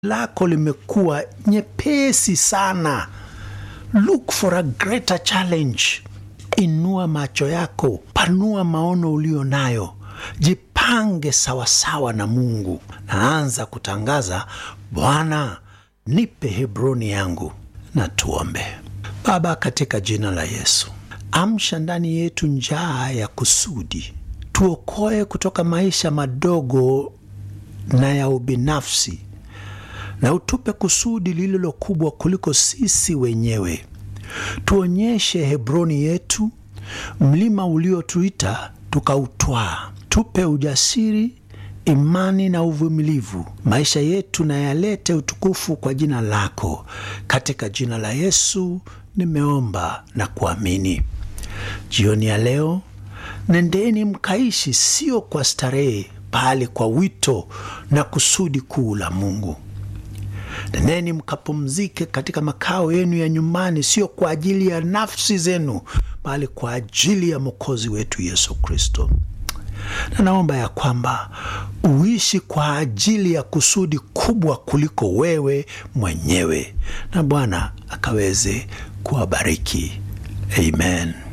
lako limekuwa nyepesi sana. Look for a greater challenge. Inua macho yako, panua maono ulio nayo, jipange sawasawa na Mungu. Naanza kutangaza, Bwana nipe Hebroni yangu. Na tuombe. Baba, katika jina la Yesu, amsha ndani yetu njaa ya kusudi, tuokoe kutoka maisha madogo na ya ubinafsi, na utupe kusudi lililo kubwa kuliko sisi wenyewe. Tuonyeshe Hebroni yetu, mlima uliotuita tukautwaa. Tupe ujasiri, imani na uvumilivu. Maisha yetu na yalete utukufu kwa jina lako. Katika jina la Yesu nimeomba na kuamini. Jioni ya leo, nendeni mkaishi, sio kwa starehe, bali kwa wito na kusudi kuu la Mungu. Nendeni mkapumzike katika makao yenu ya nyumbani, sio kwa ajili ya nafsi zenu, bali kwa ajili ya Mwokozi wetu Yesu Kristo. Na naomba ya kwamba uishi kwa ajili ya kusudi kubwa kuliko wewe mwenyewe, na Bwana akaweze kuwabariki. Amen.